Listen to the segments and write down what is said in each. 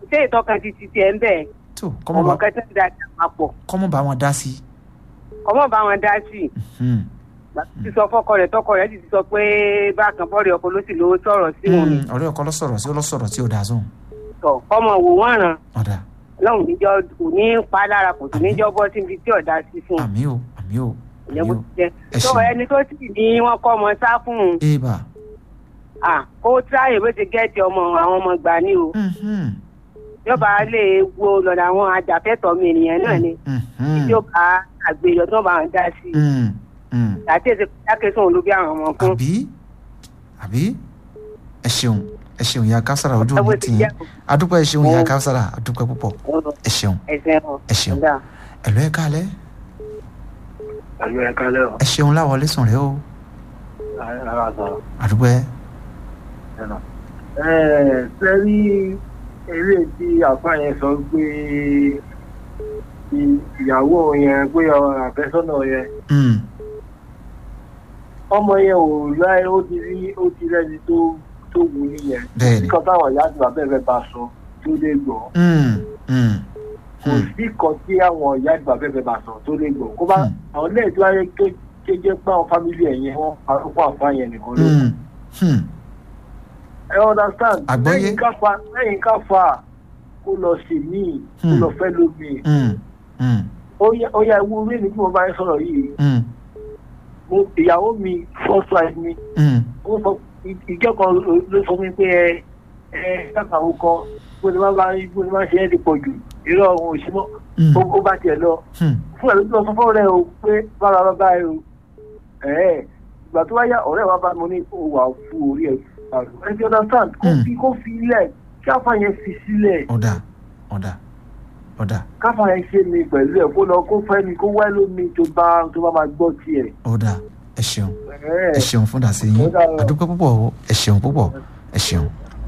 ṣé ìtọ́ka ti ti tiẹ̀ ń bẹ̀ tó kọ́mọ ọmọ bá kẹtẹ́ ń da àpapọ̀ kọ́mọ bá wọn dá sí. ọmọ bá wọn dá sí i Hmm. ti sọ fọkọ rẹ̀ tọkọ rẹ̀ sì ti sọ pé bákan fọ́ọ̀rì ọkọ ló sì lówó sọ̀rọ̀ sí wọn Hmm. ọ̀rẹ́ ọkọ lọ sọ̀rọ̀ sí ó lọ sọ̀rọ̀ tí ó dáa sóhun. tọ̀ ọmọ wò wọ́n ràn ọ̀dà lọ́hùn níjọ́ kò ní pa á lára kò sì níjọ́ bọ́ síbi tí ọ̀dà sí fún un àmì o àmì o ìyẹn àmì bó o. ti jẹ́ ẹ tó ṣeun. ẹni tó sì ní wọ́n kọ́ ọmọ sá fún un eba. à kó tíráyè bó ti gẹ́ẹ̀tì ọmọ àwọn ọmọ gbà ní o Mhm. yọba lè wo lọ́dọ̀ àwọn ajàfẹ́tọ̀ọ́ mi ènìyàn náà ni Mhm. tí ó bá àgbèyọ tó bá ń dá sí i Hmm. Hmm. àti èsì jákèsán olóbi àwọn ọmọ fún àbí àbí ẹ ṣeun ẹ ṣeun ìyá kására ojú ẹ bó òní ti tì yín jẹ́ adúpẹ́ ẹ ṣeun ìyá Mo- kására adúpẹ́ púpọ̀ ẹ ṣeun ẹsẹ̀ ọ̀ ẹ ṣeun ọ̀dà. ẹ̀lọ́ ẹ kálẹ̀ Àlọ́ ẹ̀ka lẹ́wọ̀. ẹ ṣeun láwọlé sùn rẹ o Ara sọ̀rọ̀. adúpẹ́ ẹ̀nà. Ẹ̀ẹ́ sẹ́rí eré tí àfa yẹn sọ pé i- ìyàwó yẹn pé ọ- àfẹ́sọ́nà yẹn Hmm. ọmọ yẹn ò láì ó ti rí ó ti rẹ́ni tó tó wù nìyẹn. bẹ́ẹ̀ni Kíkan táwọn ìyá àti bàbá ẹ̀ bá sọ tó lè gbọ́. Hmm. Hmm. Kò Hmm. sí kan tí àwọn ìyá àti bàbá ẹ̀ bá sọ tó lè gbọ́. Kó bá Hmm. àwọn lẹ́yìn tí wáyé kéjẹ́ pé àwọn fámìlì ẹ̀yìn wọn parọ́ àfa yẹn nìkan ló kù. Hmm. Hmm. ẹ understand. Àgbọ́yé. lẹ́yìn ká fa lẹ́yìn ká fa kó lọ sí míì kó Hmm. lọ fẹ́ lómi. Hmm. Hmm. ó yẹ ó yẹ ewu orí mi tí mo bá ń sọ̀rọ̀ yìí Hmm. mo ìyàwó mi first wife mi Hmm. ó sọ ìjọ kan ló- ló sọ mi pé ẹ ẹ kákàwọ́ kan bó ni wọ́n bá bó ni wọ́n ṣe é ti pọ̀ jù irọ́ ohun òṣìmọ́ Hmm. ó ó bá tiẹ̀ lọ Hmm. fún ẹ̀ ló lọ sọ fún ọ̀rẹ́ o pé bára bá bá ẹ o ẹ̀ ìgbà tó wáyà ọ̀rẹ́ wa bá mo ní o wà fún orí ẹ̀ àrùn ẹ ti understand kó Hmm. fi kó fi ilẹ̀ kí àfa yẹn fi sílẹ̀ ọ̀dà ọ̀dà ọ̀dà káfa yẹn ṣe mi pẹ̀lú ẹ̀ kó lọ kó fẹ́ mi kó wẹ́ lómi tó bá tó bá máa gbọ́ tiẹ̀. ọ̀dà ẹ ṣeun Ẹ̀, ẹ ṣeun fún dàsí yín Ó dára. àdúpẹ́ púpọ̀ o ẹ ṣeun púpọ̀ ẹ ṣeun.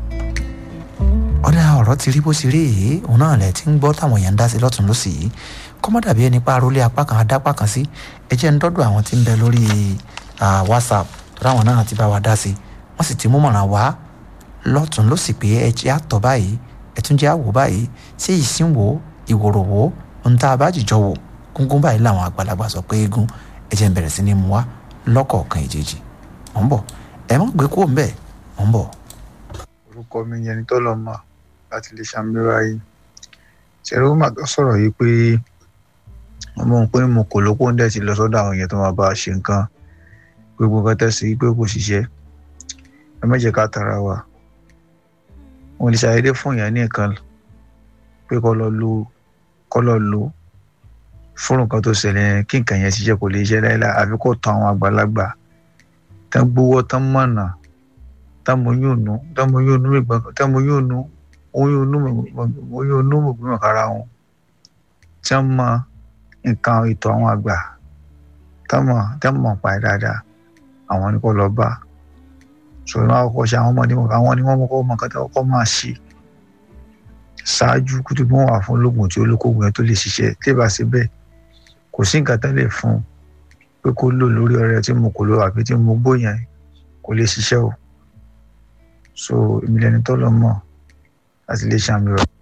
ọ̀dà ọ̀rọ̀ ti rí bó ṣe rí yìí òun náà lẹ̀ tí ń gbọ́ táwọn èèyàn ń dá sí lọ́tún lọ́sì yìí kọ́mọ́ dàbí ẹni pa arólé apá kan adápá kan sí ẹ jẹ́ ń dọ́dọ̀ àwọn tí ń bẹ lórí ah, whatsapp tó dáwọn náà ti bá wa dá sí wọ́n sì ti mú mọ̀ràn wá lọ́tún lọ́sì pé ẹ jẹ́ àtọ̀ báyìí ẹ tún jẹ́ àwò báyìí ṣé ìsín wo ìwòrò wo ohun tá a bá jìjọ wò gúngún báyìí làwọn àgbàlagbà sọ pé eégún ẹ jẹ́ ń bẹ̀rẹ̀ sí ni mú wá lọ́kọ̀ọ̀kan ìjèjì mọ̀ ń bọ̀ ẹ má gbé kúrò ń bẹ̀ mọ̀ ń bọ̀. orúkọ mi yẹn ni tọ́lọ̀ mọ̀ láti lè ṣàmìlera yìí ṣẹ̀rọ mà tó sọ̀rọ̀ yìí pé ọmọ òun pé mo kò lóko ń dẹ̀ ti lọ sọ́dọ̀ àwọn èèyàn tó máa bá a ṣe nǹkan gbogbo nǹkan tẹ̀sí pé kò ṣiṣẹ́ ẹ má jẹ́ ká tara wa wọn lè ṣàyẹ̀dẹ́ fún èèyàn ní nǹkan pé kọ́ lọ lo kọ́ lọ lo fún nǹkan tó ṣẹlẹ̀ yẹn kí nǹkan yẹn ṣiṣẹ́ kò lè ṣiṣẹ́ láéláé àfi kó tán àwọn àgbàlagbà tán gbowó tán mọ̀nà tamoyunu tamoyunu ìgbọn tamoyunu oyunu oyunu ìgbìmọ̀ kára wọn tí wọ́n mọ nǹkan ètò àwọn àgbà tọ́mọ̀ tọ́mọ̀ pa ẹ̀ dáadáa àwọn ni kò lọ bá sọ̀rọ̀ náà kọ́kọ́ ṣe àwọn ọmọdé àwọn ni wọ́n mọ̀ mọ̀ kọ́tà kọ́kọ́ máa ṣe ṣáájú kútu bí wọ́n wà fún ológun tí olókòwò yẹn tó lè ṣiṣẹ́ tí ìbá ṣe bẹ́ẹ̀ kò sí nǹkan tán lè fún pé kó lò lórí ọ̀rẹ́ tí mo kò lò àbí tí mo gbó yẹn kò lè ṣiṣẹ́ o so èmi lẹni tó lọ mọ láti lè ṣàmì rẹ.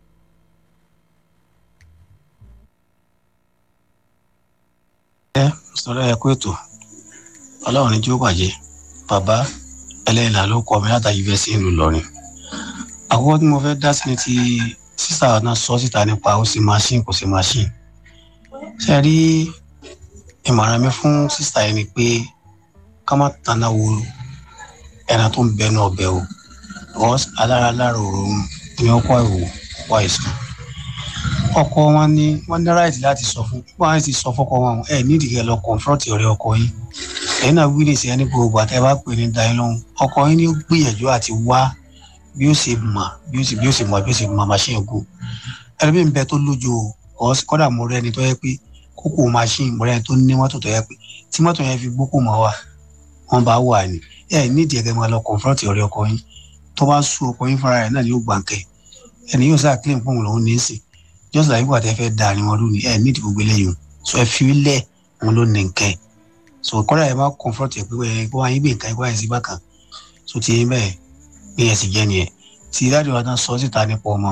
ẹ sọ̀rọ̀ ẹ kú ètò ọlọ́run ní tí ó bàjẹ́ bàbá ẹlẹ́yìnlá ló kọ́ mi látàrí fẹ́ sí ìlú Ìlọrin àkọ́kọ́ tí mo fẹ́ dá sí ni ti sísà náà sọ síta nípa ó sì machine kò sí machine ṣe rí ìmọ̀ràn mi fún sísà yẹn ni pé ká má tanná wo ẹran tó ń bẹnu ọbẹ̀ o because alára lára òórùn ni ó kọ́ ìwò kọ́ àìsàn ọkọ wọn ní wọn ní ráìtì láti sọ fún wọn ti sọ fọkọ wọn ẹ nídìí kẹ lọ kọńfrọǹtì ọ̀rẹ́ ọkọ yín ẹ̀yin náà wí nìsí ẹni gbogbo àtẹ bá pè ní dayín lóhùn ọkọ yín ní ó gbìyànjú àti wá bí ó ṣe mọ bí ó ṣe bí ó ṣe mọ bí ó ṣe mọ machine gùn ẹlòmíín bẹ tó lójú o kódà mo rẹ ẹni tó yẹ pé kókó machine mo rẹ ẹni tó ní mọ́tò tó yẹ pé tí mọ́tò yẹn fi gbókò mọ wa wọn bá wà ní ẹ nídìí ẹgbẹ máa lọ kọńfrọǹtì ọ̀rẹ́ ọkọ yín tó bá sú ọkọ yín fúnra rẹ̀ náà ni yóò gbàǹkẹ ẹni yóò sáà claim fún òun lòún ní í sìn just like wípé àtẹ́fẹ́ da ni wọn lónìí ẹ nídìí gbogbo eléyìí so ẹ fi lẹ̀ wọn ló ní nǹkan so kọ́dà ẹ bá comfort ẹ pé ẹ kó wáyé gbé nǹkan ẹ kó wáyé sí bákan so ti yín bẹ́ẹ̀ bí ẹ sì jẹ́ nìyẹn tí dáàdi wa tán sọ síta nípa ọmọ